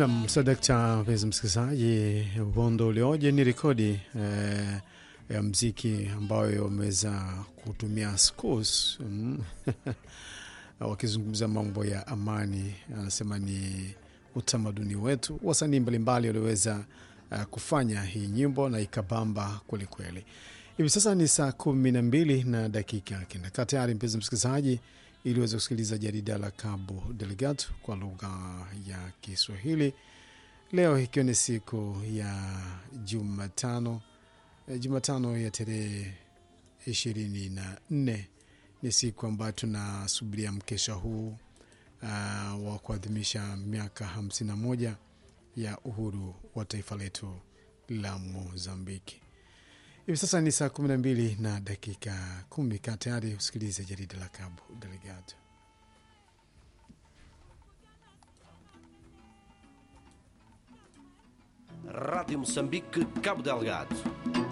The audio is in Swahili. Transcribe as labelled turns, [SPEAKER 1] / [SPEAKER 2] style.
[SPEAKER 1] Nam sadakta, mpenzi msikilizaji, uhondo ulioje ni rekodi eh, ya mziki ambayo wameweza kutumia scores mm, wakizungumza mambo ya amani. Anasema ni utamaduni wetu, wasanii mbalimbali walioweza uh, kufanya hii nyimbo na ikabamba kwelikweli. Hivi sasa ni saa kumi na mbili na dakika kenda. Kaa tayari mpenzi msikilizaji, ili uweze kusikiliza jarida la Cabo Delgado kwa lugha ya Kiswahili leo ikiwa ni siku ya Jumatano, eh, Jumatano ya tarehe ishirini na nne ni siku ambayo tunasubiria mkesha huu uh, wa kuadhimisha miaka hamsini na moja ya uhuru wa taifa letu la Mozambiki. Hivi sasa ni saa kumi na mbili na dakika kumi. Kaa tayari usikilize jarida la Cabo Delgado.
[SPEAKER 2] Rádio Moçambique, Cabo Delgado.